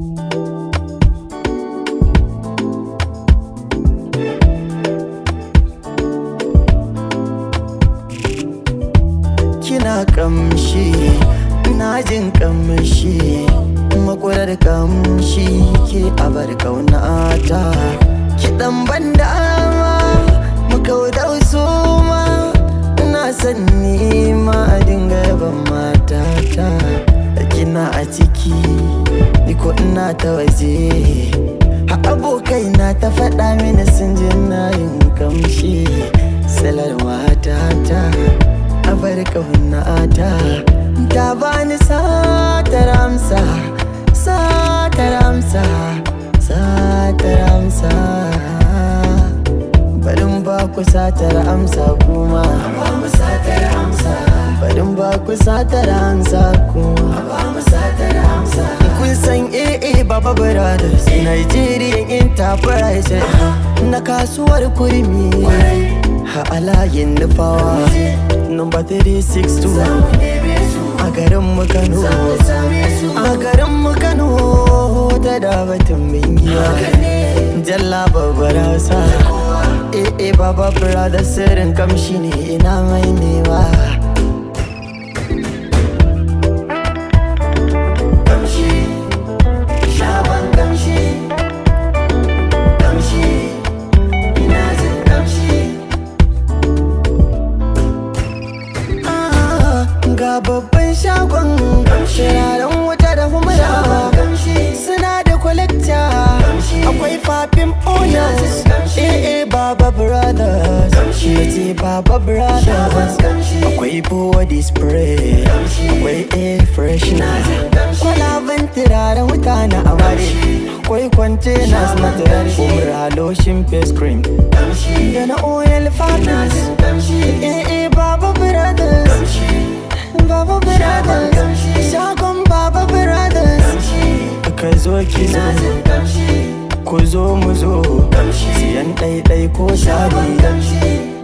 kina kamshi ina jin kamshi makwarar kamshi ke abar kaunata kiɗan ban dama makaudar suma ina son nima a dinga yaban matata kina a ciki ni ko ina ta waje ha abokai na ta faɗa mini sun ji na yin kamshi salar matata abar kaunata ta bani satar amsa satar amsa satar amsa barin ba ku satar amsa kuma ba mu satar amsa barin ba ku satar amsa kuma ba mu satar amsa kun san AA Baba Brothers Nigerian Enterprise na kasuwar kurmi ha alayin nufawa number 362 a garin mu Kano a garin mu Kano ta da batun bingiya jalla babbar hausa eh eh baba brother sirrin kamshi ne ina mai newa kamshi shaban kamshi kamshi ina jin kamshi Ah, ga babban shagon shiraren wuta da humra suna da kwalekta akwai fafin oils eh eh baba brothers yace baba brothers akwai body spray akwai air freshener kwalaban turaren wuta na amare akwai containers na turare umra lotion face cream da na oil fabrics eh eh baba brothers baba brothers shagon baba brothers ka zo ki zo ku zo mu zo siyan ɗaiɗai ko shari